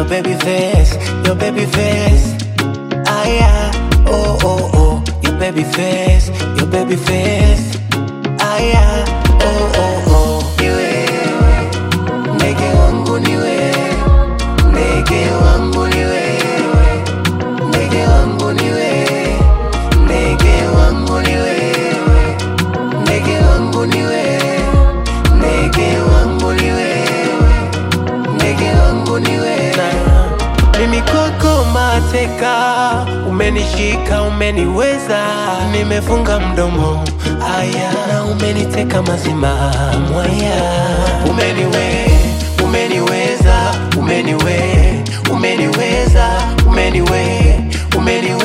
your baby face, your baby face. Aya, oh oh oh, your baby face, your baby face. Aya, oh oh oh, ni wewe, ndege wangu ni wewe, ndege wangu ni wewe, ndege wangu ni wewe, ndege wangu ni wewe, ndege wangu ni wewe, ndege wangu ni wewe, ndege wangu ni wewe. Mimi kwako mateka, umenishika, umeniweza, nimefunga mdomo aya, na umeniteka mazima mwaya, umeniwe, umeniweza, umeniwe, umeniweza, umeniwe, umeniwe